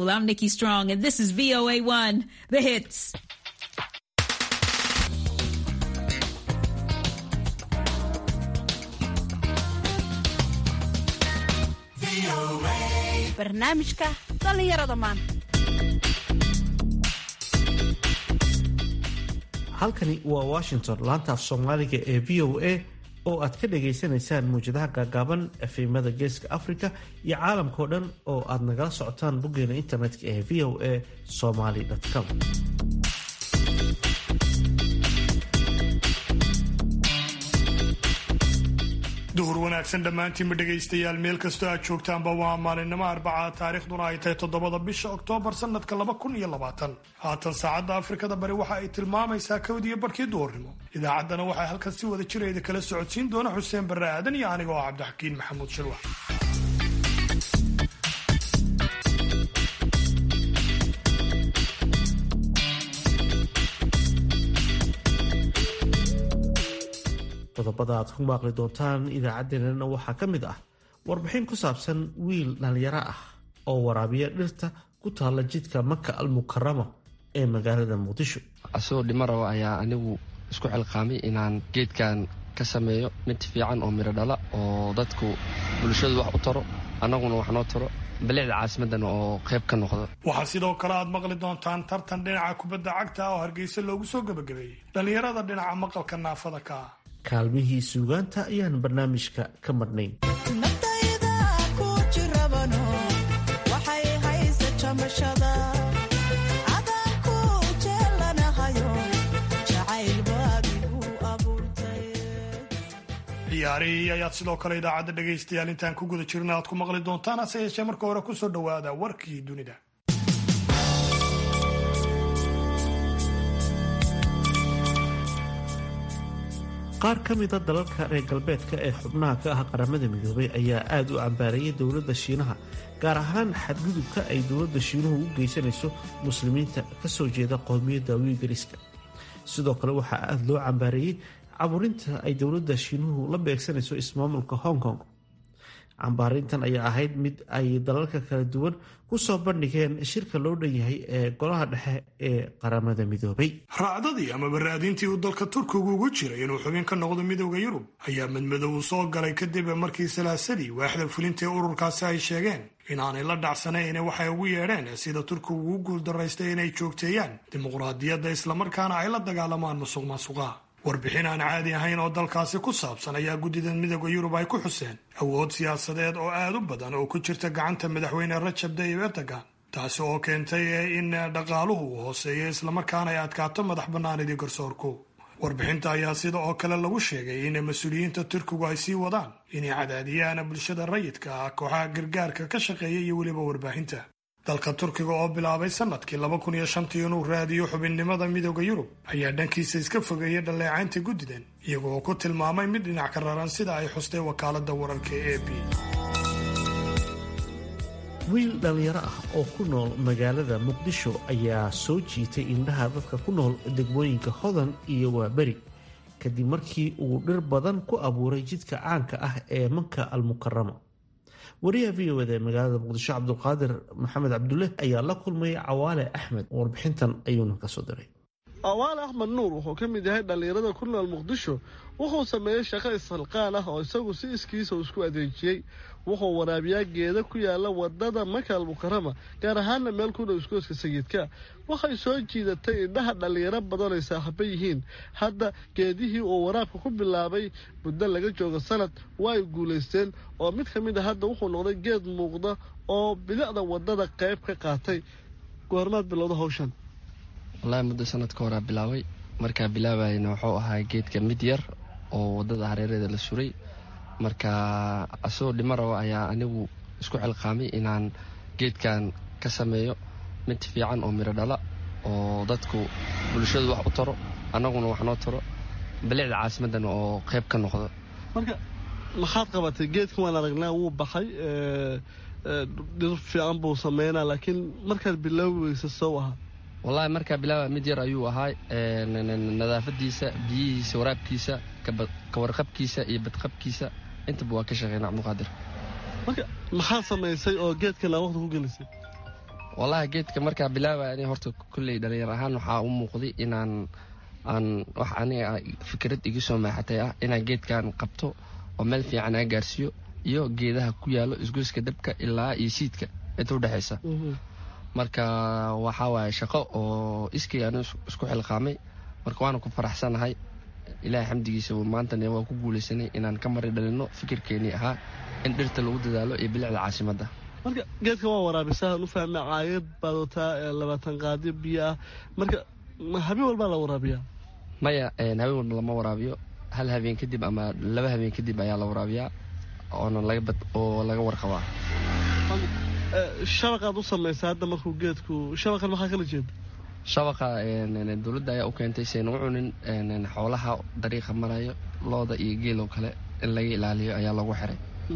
Cool. I'm Nikki Strong, and this is VOA1, the hits. barnaamijka dhallinyarada maanta halkani waa washington laanta af soomaaliga ee v o a oo aad ka dhagaysanaysaan muwjadaha gaagaaban efimada geeska africa iyo caalamkao dhan oo aad nagala socotaan boggeena internetka ee v o a somaly com duhur wanaagsan dhammaantiinba dhegaystayaal meel kastoo aad joogtaanba waa maalinimo arbaca taariikhduna ay tahay toddobada bisha oktoobar sanadka laba kun iyo labaatan haatan saacadda afrikada bari waxa ay tilmaamaysaa kawdiyo barhkii duhurnimo idaacaddana waxaa halkan si wada jirayda kala socodsiin doona xuseen barre aadan iyo aniga oo cabdixakiin maxamuud shirwax qodobada aad ku maaqli doontaan idaacaddeenana waxaa ka mid ah warbixin ku saabsan wiil dhallinyaro ah oo waraabiya dhirta ku taalla jidka maka almukarama ee magaalada muqdisho asagoo dhimo rabo ayaa anigu isku xilqaamay inaan geedkan ka sameeyo mid fiican oo midho dhala oo dadku bulshadu wax u taro annaguna wax noo taro balicda caasimadan oo qayb ka noqdo waxaa sidoo kale aad maqli doontaan tartan dhinaca kubadda cagta ah oo hargeysa loogu soo gebagabeeyey dhallinyarada dhinaca maqalka naafada ka ah kaalmihii suugaanta ayaan barnaamijka ka madhnayn ciyaarihii ayaad sidoo kale idaacadda dhegaystayaal intaan ku guda jirna aad ku maqli doontaan hase yeeshee marka hore kusoo dhowaada warkii dunida qaar ka mida dalalka reer galbeedka ee xubnaha ka ah qaramada midoobay ayaa aada u cambaarayay dowladda shiinaha gaar ahaan xadgudubka ay dowladda shiinuhu u geysanayso muslimiinta kasoo jeeda qowmiyadda wiigariska sidoo kale waxaa aada loo cambaareeyey caburinta ay dowladda shiinuhu la beegsanayso ismaamulka hong kong cambaarintan ayaa ahayd mid ay dalalka kala duwan kusoo bandhigeen shirka loo dhan yahay ee golaha dhexe ee qaramada midoobay raacdadii ama baraadintii uu dalka turkigu ugu jiray inuu xubin ka noqdo midooda yurub ayaa madmadow u soo galay kadib markii salaasadii waaxda fulinta ee ururkaasi ay sheegeen inaanay la dhacsanayn waxay ugu yeedheen sida turkigu ugu guuldaraystay inay joogteeyaan dimuqraadiyadda islamarkaana ay la dagaalamaan musuq maasuqa warbixin aan caadi ahayn oo dalkaasi ku saabsan ayaa guddida midooda yurub ay ku xuseen awood siyaasadeed oo aad u badan oo ku jirta gacanta madaxweyne rajab tayyib erdogan taasi oo keentay in dhaqaaluhu uu hooseeyo islamarkaana ay adkaato madax bannaanidii garsoorku warbixinta ayaa sida oo kale lagu sheegay in mas-uuliyiinta turkigu ay sii wadaan inay cadaadiyaan bulshada rayidka ah kooxaha gargaarka ka shaqeeya iyo weliba warbaahinta dalka turkiga oo bilaabay sanadkii laba kun iyo shantii inuu raadiyo xubinnimada midooda yurub ayaa dhankiisa iska fogeeyay dhaleecaynta guddidan iyagoo ku tilmaamay mid dhinac ka raran sida ay xustay wakaaladda wararka e b wiil dhallinyaro ah oo ku nool magaalada muqdisho ayaa soo jiitay indhaha dadka ku nool degmooyinka hodan iyo waaberi kadib markii uu dhir badan ku abuuray jidka caanka ah ee manka almukarama wariyaha v o eda ee magaalada muqdisho cabdulqaadir maxamed cabdulle ayaa la kulmay cawaale axmed warbixintan ayuuna kasoo diray cawaale axmed nuur wuxuu ka mid yahay dhallinyarada ku nool muqdisho wuxuu sameeyey shaqo ishalqaan ah oo isagu si iskiisa uu isku adeejiyey wuxuu waraabiyaa geeda ku yaala wadada maka almukarama gaar ahaana meel ku dhow iskooska sayidka waxay soo jiidatay indhaha dhallinyaro badan ay saaxiibo yihiin hadda geedihii uu waraabka ku bilaabay muddo laga joogo sanad waa ay guulaysteen oo mid ka mid a hadda wuxuu noqday geed muuqda oo bilicda wadada qayb ka qaatay goormaad bilowda hawshan wallaahi muddo sanad ka horaa bilaabay markaa bilaabayna wuxuu ahaa geedka mid yar oo wadada hareereeda la suray marka asagoo dhimo rabo ayaa anigu isku xilqaamay inaan geedkan ka sameeyo mid fiican oo midho dhala oo dadku bulshadu wax u taro annaguna wax noo taro balicda caasimadan oo qayb ka noqdo marka maxaad qabatay geedkan waan aragnaa wuu baxay dhir fiican buu sameynaa laakiin markaad bilaabi weysa sow ahaa wallaahi markaa bilaaba mid yar ayuu ahaa nadaafadiisa biyihiisa waraabkiisa kawarqabkiisa iyo badqabkiisa intaba waa ka shaqeynaa cabdiqaadir marka maxaa samaysay oo geedkan aa waqti ku gelisay wallahi geedka markaa bilaabaya ani horta kulley dhalinyar ahaan waxaa u muuqday inaan aan wax aniga fikrad iga soo maaxatay ah inaan geedkan qabto oo meel fiican aa gaarsiiyo iyo geedaha ku yaalo isgoyska dabka ilaa iyo siidka inta udhexaysa marka waxaa waaye shaqo oo iskii anu isku xilqaamay marka waana ku faraxsanahay ilaahay xamdigiisa maantana waa ku guulaysanay inaan ka mari dhalino fikirkeenii ahaa in dhirta lagu dadaalo iyo bilicda caasimadda marka geedka waa waraabisaa u fahma caayad baad wataa labaatan qaadi biyo ah marka habeen walbaa la waraabiyaa maya habeen walba lama waraabiyo hal habeen kadib ama laba habeen kadib ayaa la waraabiyaa oona oo laga warqabaa shabaqaad u samaysa hadda markuu geedku shabaqan maxaa kala jeeda shabaqa dowladda ayaa u keentay sayna u cunin xoolaha dariiqa marayo looda iyo geeloo kale in laga ilaaliyo ayaa lagu xiray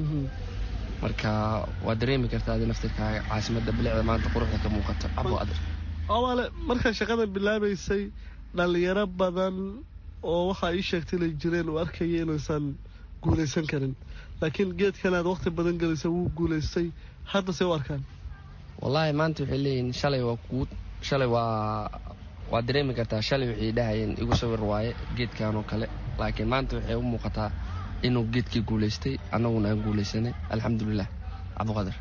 marka waa dareemi kartaa adi naftirkaaga caasimadda bilicda maanta quruxda ka muuqato cabo adir awaale markaa shaqadan bilaabaysay dhallinyaro badan oo waxaa ii sheegtay inay jireen oo arkaya inaysan guulaysan karin laakiin geedkan aad waqti badan gelisa wuu guulaystay hadda say u arkaan wallaahi maanta waxay leeyihiin shalay waa kuu shalay waa waa dareemi kartaa shalay waxay dhahayeen igu sawir waaye geedkan oo kale laakiin maanta waxay u muuqataa inuu geedkii guulaystay annaguna aan guulaysanay alxamdulilah cabdiqadir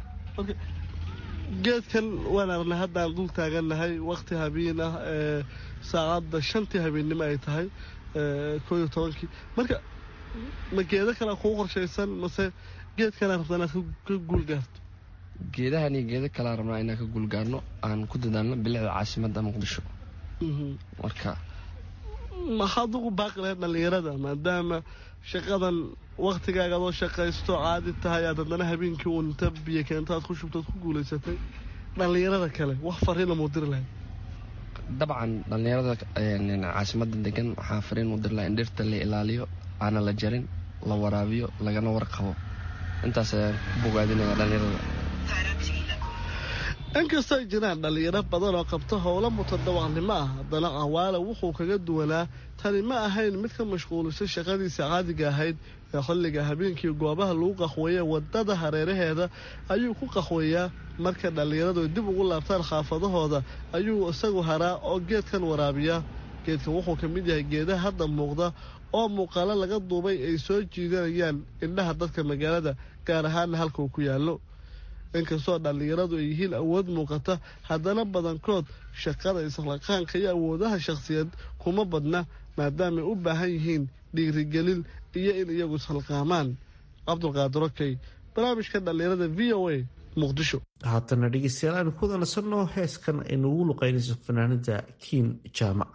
geedkan waan aragnay haddaan dul taagannahay waqti habeen ah ee saacadda shantii habeennimo ay tahay koo iyo tobankii marka ma geedo kale kuu qorshaysan mase geedkanaa rabta inaad ka guul gaarto geedahan iyo geedo kalaa rabnaa inaan ka guulgaarno aan ku dadaalno bilicda caasimadda muqdisho marka maxaad ugu baaqi lahayd dhallinyarada maadaama shaqadan waktigaaga adoo shaqaysto caadi tahay aad haddana habeenkii uun inta biyo keento aad ku shubtood ku guulaysatay dhallinyarada kale wax fariina muu diri lahayd dabcan dhallinyarada caasimadda degan waxaa fariin u diri laha in dhirta la ilaaliyo aana la jarin la waraabiyo lagana warqabo intaas ayaan ku bogaadinaya dhallinyarada inkastoo ay jiraan dhallinyaro badan oo qabta howlo mutadawacnimo ah haddana cawaale wuxuu kaga duwanaa tani ma ahayn mid ka mashquulisay shaqadiisa caadiga ahayd ee xilliga habeenkii goobaha lagu qaxweeye wadada hareeraheeda ayuu ku qaxweeyaa marka dhallinyaradu ay dib ugu laabtaan xaafadahooda ayuu isagu haraa oo geedkan waraabiya geedkan wuxuu ka mid yahay geedaha hadda muuqda oo muuqaalo laga duubay ay soo jiidanayaan indhaha dadka magaalada gaar ahaana halka uu ku yaallo inkastoo dhallinyaradu ay yihiin awood muuqata haddana badankood shaqada islaqaanka iyo awoodaha shakhsiyeed kuma badna maadaamaay u baahan yihiin dhiirigelin iyo in iyagu ishalqaamaan cabdulqaadir okey barnaamijka dhallinyarada v o a muqdisho haatana dhegeystayaal aanu ku wadansano heeskan ay nagu luqaynayso fanaanada kiin jaamac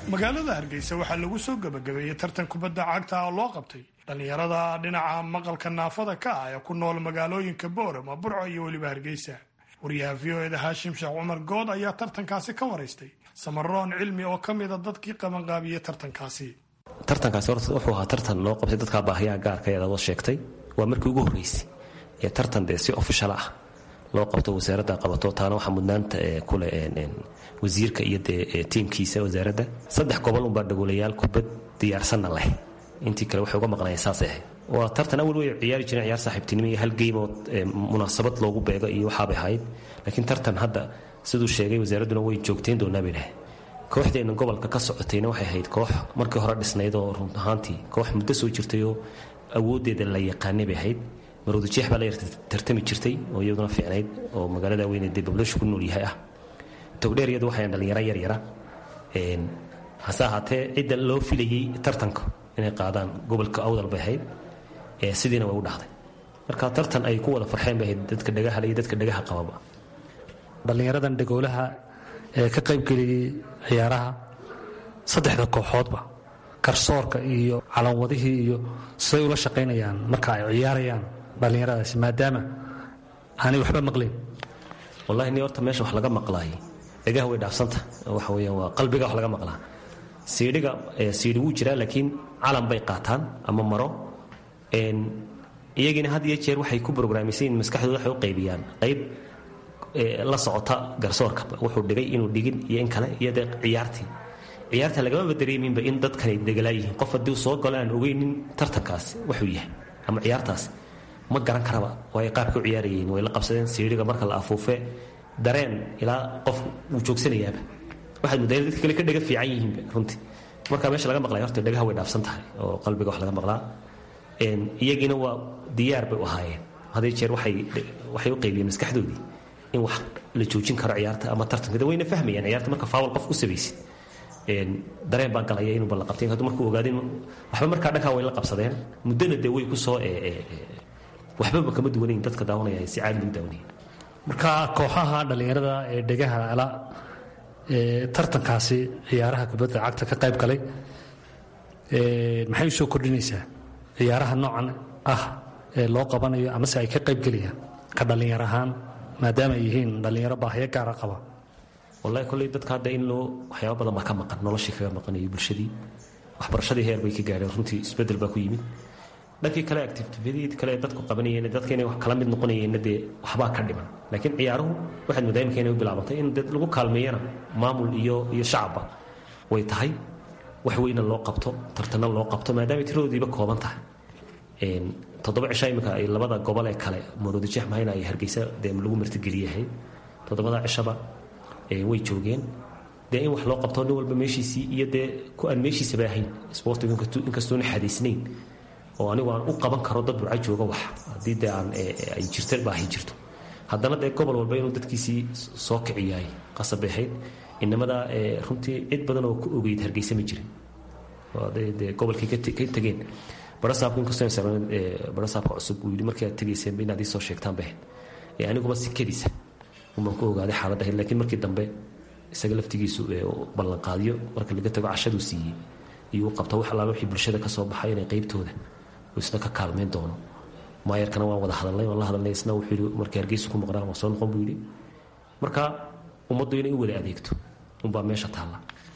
magaalada hargeysa waxaa lagu soo gebagabeeyey tartan kubadda cagta oo loo qabtay dhallinyarada dhinaca maqalka naafada ka ah ee ku nool magaalooyinka boorama burco iyo weliba hargeysa wariyaha v o eda haashim sheekh cumar good ayaa tartankaasi ka waraystay samaroon cilmi oo ka mida dadkii qabanqaabiyey tartankaasi tartankaasi horta wuxuu ahaa tartan loo qabtay dadkaa baahiyaha gaarka eed adoo sheegtay waa markii ugu horreysay ee tartan dee si ofishal ah loo qabto wasaaradda qabato taana waxaa mudnaanta kule wasiirka iyo dee tiimkiisa wasaaradda saddex gobol unbaa dhagoolayaal kubad diyaarsanna leh intii kale waxay uga maqnaayeen saasay ahayd waa tartan awal way ciyaari jireen ciyaar saaxiibtinimo iyo hal game oo munaasabad loogu beego iyo waxaabay ahayd laakiin tartan hadda siduu sheegay wasaaradduna way joogteen doonaa bay dhahay kooxdeenna gobolka ka socotayna waxay ahayd koox markii hore dhisnayd oo run ahaantii koox muddo soo jirtay oo awooddeeda la yaqaanay bay ahayd maruudajeex baa la yar tartami jirtay oo iyaduna fiicnayd oo magaalada weyne dee bablashu ku nool yahay ah togdheer iyadu waxay dhalinyaro yaryara hase ahaatee cidda loo filayey tartanka inay qaadaan gobolka awdal bay ahayd sidiina way u dhacday marka tartan ay ku wada farxeen bay ahayd dadka dhagahale iyo dadka dhagaha qababa dhallinyaradan dhagoolaha ee ka qaybgeliyey ciyaaraha saddexda kooxoodba garsoorka iyo calanwadihii iyo siday ula shaqaynayaan marka ay ciyaarayaan dhallinyaradaasi maadaama aanay waxba maqlayn wallahi ni horta meesha wax laga maqlaay dhagaha way dhaafsanta waxa weeyaan waa qalbiga wax laga maqlaa siidhiga siidhi wuu jiraa laakiin calan bay qaataan ama maro iyagiina had iyo jeer waxay ku brograamisayin maskaxdooda waxay u qaybiyaan qayb la socota garsoorka wuxuu dhigay inuu dhigin iyo in kale iyo dee ciyaartii ciyaarta lagamaba dareeminba in dadkani degalaa yihiin qof haddii soo galo aan ogeynin tartankaas wuxuu yahay ama ciyaartaas ma garan karaba way qaabka u ciyaarayeen way la qabsadeen siidhiga marka la afuufe dareen ilaa qof wuu joogsanayaaba waxaad muddaa dadka kale ka dhaga fiican yihiinba runtii marka meesha laga maqlay horta dhagaha way dhaafsan tahay oo qalbiga wax laga maqlaa iyagiina waa diyaar bay u ahaayeen haday jeer waxay u qaybiyeen maskaxdoodii in wax la joojin karo ciyaarta ama tartanka wayna fahmayaan ciyaarta marka faawal qof u sabaysid dareen baa galaya inuuba la qabtay hadduu markuu ogaadeen waxba markaa dhankaa way la qabsadeen muddana dee way ku soo waxbaba kama duwanayn dadka daawanaya si caadi lagu daawanaya marka kooxaha dhallinyarada ee dhegaha ala ee tartankaasi ciyaaraha kubadda cagta ka qayb galay maxay u soo kordhinaysaa ciyaaraha noocan ah ee loo qabanayo amase ay ka qaybgelayaan ka dhallinyar ahaan maadaama ay yihiin dhallinyaro baahiyo gaara qaba wallahi kolley dadka hadda in loo waxyaaba badan baa ka maqan noloshii kaga maqanayo bulshadii waxbarashadii heer bay ka gaadheen runtii isbeddel baa ku yimid dhankii kale activitiyadii kale dadku qabanayeen dadka inay wax kala mid noqonayeenna dee waxbaa ka dhiman laakiin ciyaaruhu waxaad moodaa imika inay u bilaabantay in dad lagu kaalmeeyana maamul iyo iyo shacabba way tahay wax weyna loo qabto tartana loo qabto maadaama tiradoodiiba kooban tahay toddoba cisha imika ay labada gobol ee kale maroodijeex mahayna ay hargeysa dee lagu martigeliyahay toddobada cishaba way joogeen dee in wax loo qabto nin walba meeshiisii iyo dee ku aan meeshiisaba ahayn sportigu inkastoona xadiisnayn oo anigu aan u qaban karo dad burca jooga wax haddii dee aan ay jirta baahi jirto haddana dee gobol walba inuu dadkiisii soo kiciyaay qasab bay ahayd inamada runtii cid badan oo ku ogeyd hargeysa ma jirin dee gobolkii ka tegeen barasaabku inkastoo barasaabka cusub uu yidhi markii aad tegayseen inaad ii soo sheegtaan bay ahayd aniguba sikadiisa umaan ku ogaaday xaaladda ahayd laakiin markii dambe isaga laftigiisu ballanqaadyo marka laga tago cashaduu siiyey iyuu qabta wax allaala wixii bulshada ka soo baxay inay qaybtooda isna ka kaalmayn doono maayarkana waan wada hadalnay waan la hadalnay isna wuxuu yidhi markii hargeysa ku maqnaan waa soo noqon buu yidhi marka ummaddu inay u wada adeegto unbaa meesha taalla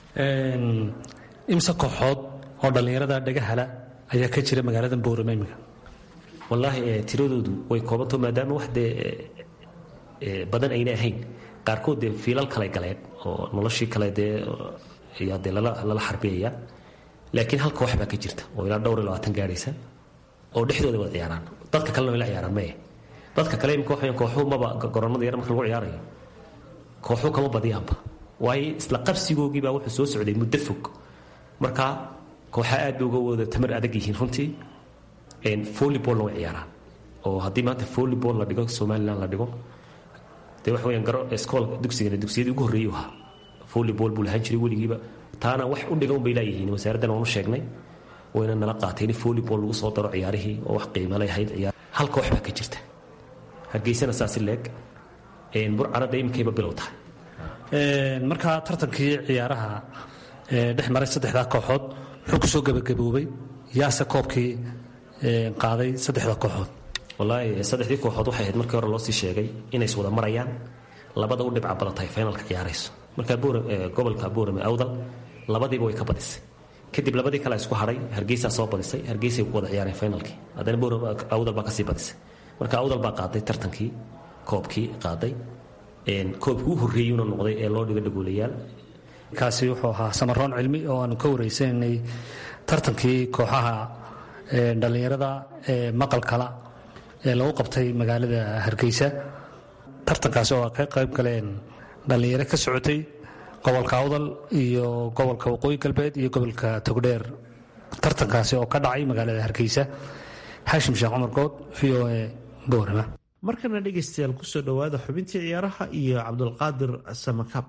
imse kooxood oo dhallinyarada dhagahala ayaa ka jira magaalada boorame imika wallaahi tiradoodu way koobanto maadaama wax dee badan ayna ahayn qaarkood dee fiilal kale galeen oo noloshii kale dee ayaa dee lala xarbiyaya laakiin hal koox baa ka jirta oo ilaa dhowr iyo labaatan gaadhaysa oo dhexdooda wada ciyaaraan dadka kalena way la ciyaaraan maya dadka kale imika waxayan kooxuhu maba goronnada yar marka lagu ciyaarayo kooxuhu kama badiyaanba waayo isla qabsigoogii baa wuxuu soo socday muddo fog marka kooxa aad bay uga wada tamar adag yihiin runtii volleyballna way ciyaaraan oo haddii maanta volleyball la dhigo somaliland la dhigo dee waxa weyaan garo iskool dugsigana dugsiyadii ugu horreeyay ahaa volleyball buu lahaan jiray weligiiba taana wax u dhigan bay laayihiin wasaaraddan waanu sheegnay wayna nala qaateen in volleyball lagu soo daro ciyaarihii oo wax qiimalay ahayd ciyaar hal koox baa ka jirta hargeysana saasi leeg burcana dee iminkayba bilow tahay markaa tartankii ciyaaraha dhex maray saddexdaa kooxood muxuu ku soo gebagaboobay yaase koobkii qaaday saddexda kooxood wallaahi saddexdii kooxood waxay ahayd markii hore loo sii sheegay inay is wada marayaan labada u dhibca badan tahay finalka ciyaarayso marka gobolka buurame awdal labadiiba way ka badisay kadib labadii kale isku hadhay hargeysaa soo badisay hargeysay ku wada ciyaareen finalkii haddana buurame awdal baa kasii badisay marka awdal baa qaaday tartankii koobkii qaaday koobkii u horreeyuna noqday ee loo dhigo dhagoolayaal kaasi wuxuu ahaa samaroon cilmi oo aanu ka wareysananay tartankii kooxaha dhallinyarada ee maqalkala ee lagu qabtay magaalada hargeysa tartankaasi oo ka qayb galeen dhallinyaro ka socotay gobolka awdal iyo gobolka waqooyi galbeed iyo gobolka togdheer tartankaasi oo ka dhacay magaalada hargeysa xaashim sheekh cumar good v o e boorama markana dhegaystayaal kusoo dhowaada xubintii ciyaaraha iyo cabdulqaadir samakaab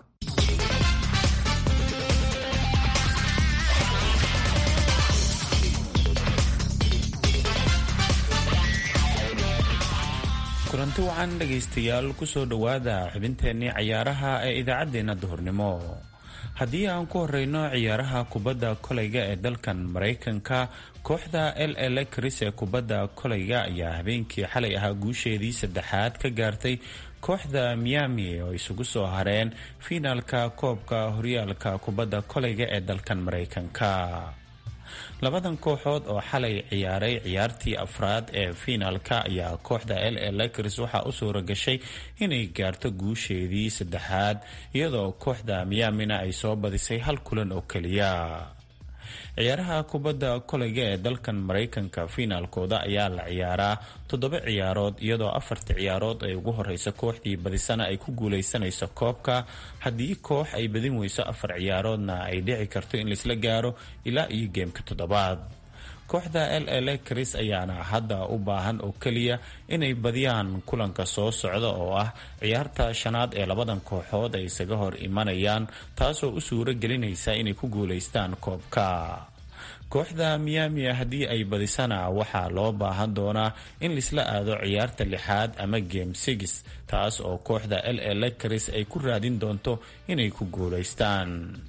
kulanti wacan dhegaystayaal kusoo dhowaada xubinteennii cayaaraha ee idaacaddeenna duhurnimo haddii aan ku horeyno ciyaaraha kubadda kolayga ee dalkan maraykanka kooxda l l cris ee kubadda kolayga ayaa habeenkii xalay ahaa guusheedii saddexaad ka gaartay kooxda miami oo isugu soo hareen fiinaalka koobka horyaalka kubadda kolayga ee dalkan maraykanka labadan kooxood oo xalay ciyaaray ciyaartii afraad ee fiinaalka ayaa kooxda l l cris waxaa u suura gashay inay gaarto guusheedii saddexaad iyadoo kooxda miamina ay soo badisay hal kulan oo keliya ciyaaraha kubadda kolayga ee dalkan maraykanka fiinaalkooda ayaa la ciyaaraa toddoba ciyaarood iyadoo afarta ciyaarood ay ugu horeysa kooxdii badisana ay ku guuleysanayso koobka haddii koox ay badin weyso afar ciyaaroodna ay dhici karto in laisla gaaro ilaa iyo geemka toddobaad kooxda l l cris ayaana hadda u baahan oo keliya inay badiyaan kulanka soo socda oo ah ciyaarta shanaad ee labadan kooxood ay isaga hor imanayaan taasoo u suuro gelinaysa inay ku guulaystaan koobka kooxda miami haddii ay badisana waxaa loo baahan doonaa in laisla aado ciyaarta lixaad ama game six taas oo kooxda l l cris ay ku raadin doonto inay ku guulaystaan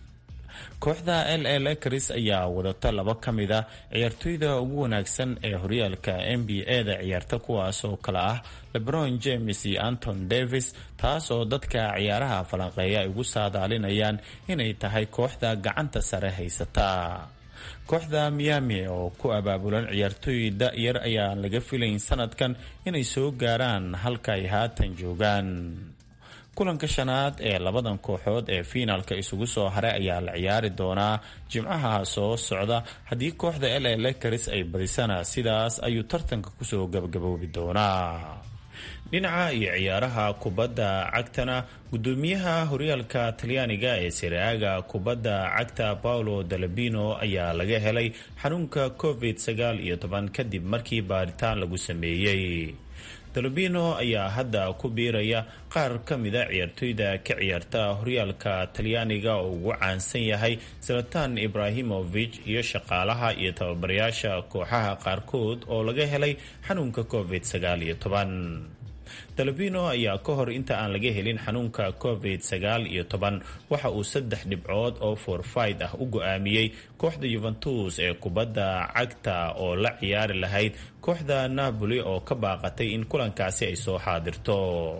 kooxda l l cris ayaa wadata laba ka mid a ciyaartoyda ugu wanaagsan ee horyaalka n b a-da ciyaarta kuwaas oo kale ah lebron james iyo anton davis taas oo dadka ciyaaraha falanqeeya ay ugu saadaalinayaan inay tahay kooxda gacanta sare haysata kooxda miami oo ku abaabulan ciyaartooy da-yar ayaan laga filayn sanadkan inay soo gaaraan halka ay haatan joogaan kulanka shanaad ee labadan kooxood ee fiinaalka isugu soo haray ayaa la ciyaari doonaa jimcaha soo socda haddii kooxda l l caris ay badisana sidaas ayuu tartanka kusoo gabagaboobi doonaa dhinaca iyo ciyaaraha kubadda cagtana gudoomiyaha horyaalka talyaaniga ee siraaga kubadda cagta paolo dalabino ayaa laga helay xanuunka covid sagaal iyo toban kadib markii baaritaan lagu sameeyey dalabino ayaa hadda ku biiraya qaar ka mida ciyaartoyda ka ciyaarta horyaalka talyaaniga oo ugu caansan yahay zalatan ibrahimovich iyo shaqaalaha iyo tababarayaasha kooxaha qaarkood oo laga helay xanuunka covid sagaal iyo toban dalabino ayaa ka hor inta aan laga helin xanuunka covid sagaal iyo toban waxa uu saddex dhibcood oo forfid ah u go-aamiyey kooxda yuventus ee kubadda cagta oo la ciyaari lahayd kooxda napoli oo ka baaqatay in kulankaasi ay soo xaadirto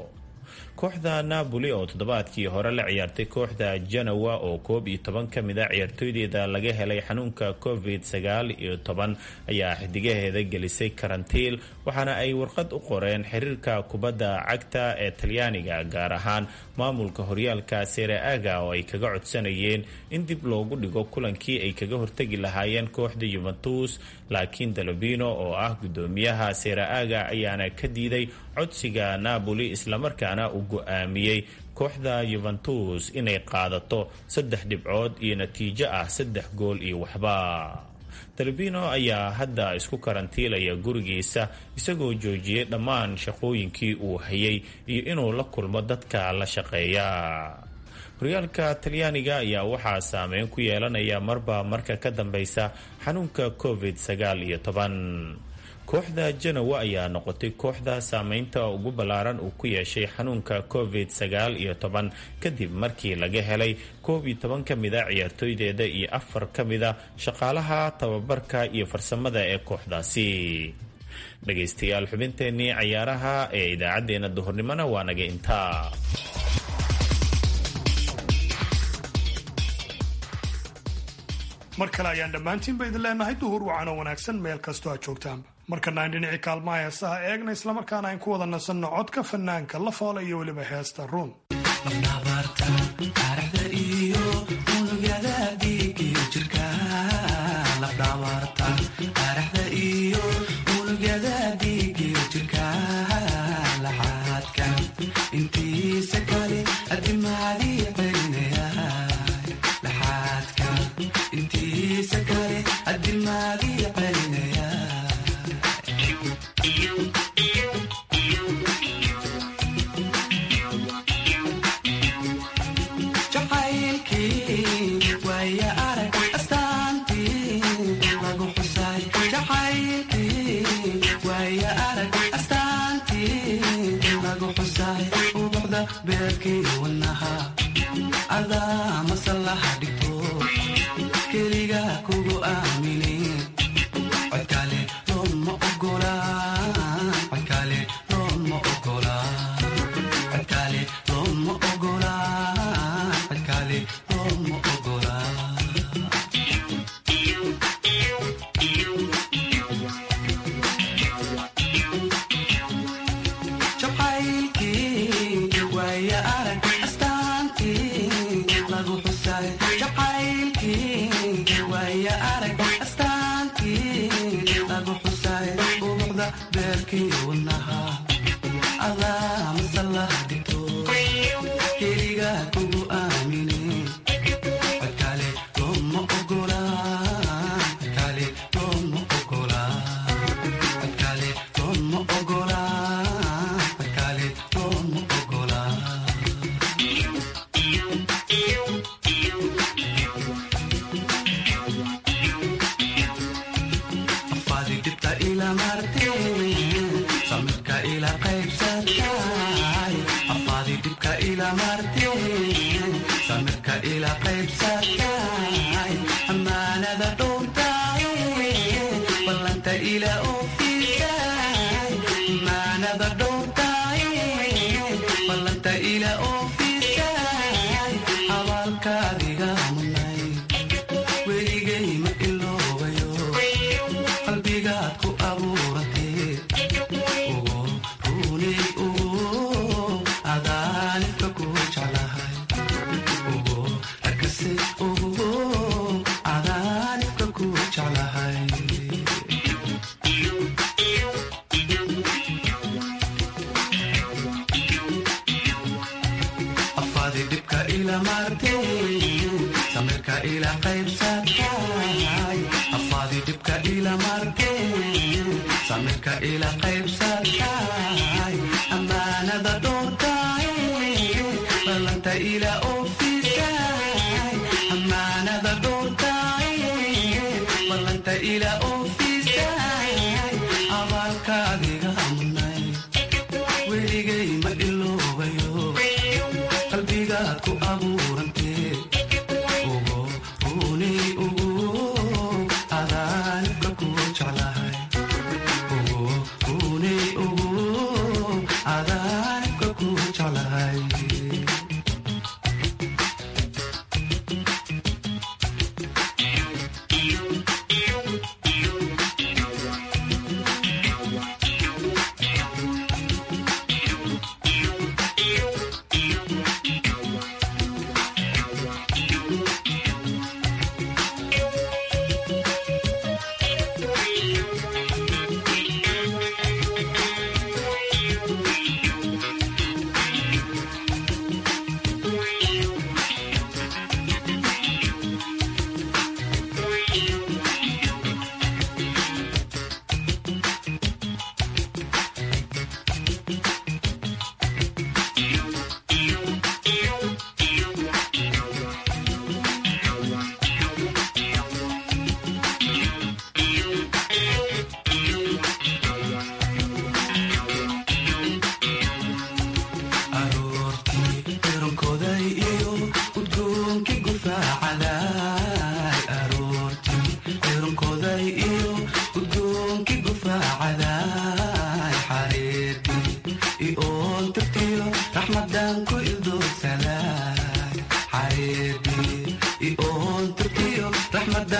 kooxda napoli oo toddobaadkii hore la ciyaartay kooxda janawa oo koob iyo toban ka mid a ciyaartooydeeda laga helay xanuunka covid sagaal iyo toban ayaa xidigaheeda gelisay karantiil waxaana ay warqad u qoreen xiriirka kubadda cagta ee talyaaniga gaar ahaan maamulka horyaalka sereaga oo ay kaga codsanayeen in dib loogu dhigo kulankii ay kaga hortegi lahaayeen kooxda yuventus laakiin dalobino oo ah gudoomiyaha sereaga ayaana ka diiday codsiga napoli islamarkaana uu go-aamiyey kooxda yuventus inay qaadato saddex dhibcood iyo natiijo ah saddex gool iyo waxba dalbino ayaa hadda isku karantiilaya gurigiisa isagoo joojiyey dhammaan shaqooyinkii uu hayay iyo inuu la kulmo dadka la shaqeeya horyaalka talyaaniga ayaa waxaa saameyn ku yeelanaya marba marka ka dambeysa xanuunka covid sagaal iyo toban kooxda janowa ayaa noqotay kooxda saameynta ugu ballaaran uu ku yeeshay xanuunka covid sagaal iyo toban kadib markii laga helay koob iyo toban ka mida ciyaartooydeeda iyo afar ka mida shaqaalaha tababarka iyo farsamada ee kooxdaasi dhegaystayaal xubinteennii cayaaraha ee idaacaddeenna duhurnimona waa naga intaa mar kale ayaan dhammaantiinba idin leenahay duhur wacan oo wanaagsan meel kastoo aad joogtaanba markana aan dhinacii kaalmaha heesaha eegna islamarkaana ayn ku wada nasanno codka fanaanka la foola iyo weliba heesta ruun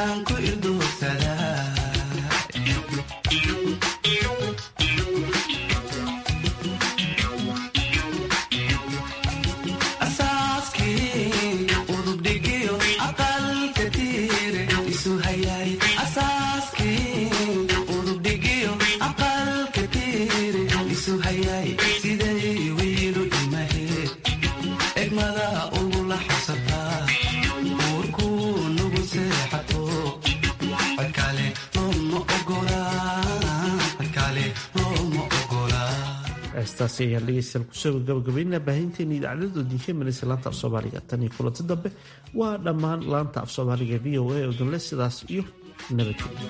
adaan ku ildoogsadaa asaaskii udubdhigiyo aqalka tiire isu hayaay asaaskii udubdhigiyo aqalka tiire isu hayaay siday wiilu imaheed egmada ugula xasataa uurkuu nugu seexato codkale looma ogolaa codkale looma ogolaa heestaasi ayaan dhegeystayaal kusoo gabagabaynaa baahinteena idaacadada odinka manaysa laanta af soomaaliga tan iyo kulanti dambe waa dhammaan laanta af soomaaliga v o a odonle sidaas iyo nabadgelyo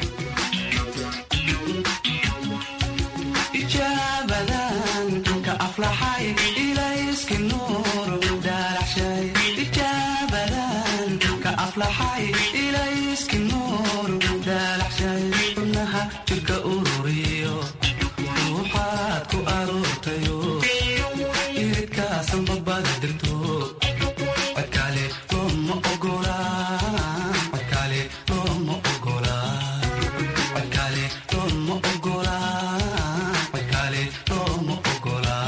ijaabadan ka aflaxay ilayski nuur daalaxshay ijaabadan ka aflaxay ilayski nuur daalaxshay xubnaha jirka ururiyo ruuxaad ku aroortayo iridkaasan babada dirto codkale looma ogolaa codkale looma ogolaa codkale looma ogolaa codkale looma ogolaa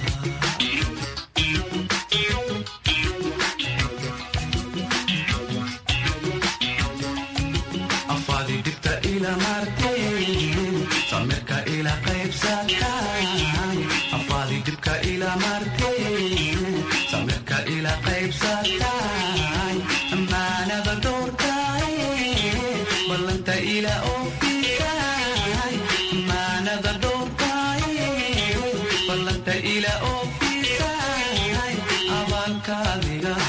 afaadi dhibta ila martay samirka ila qaybsatay afaadi dhibka ila martay samirka ila qaybsatay amaanada doortay ballanta ila oofisay amaanada doortay ballanta ila oofisay abaalkaadiga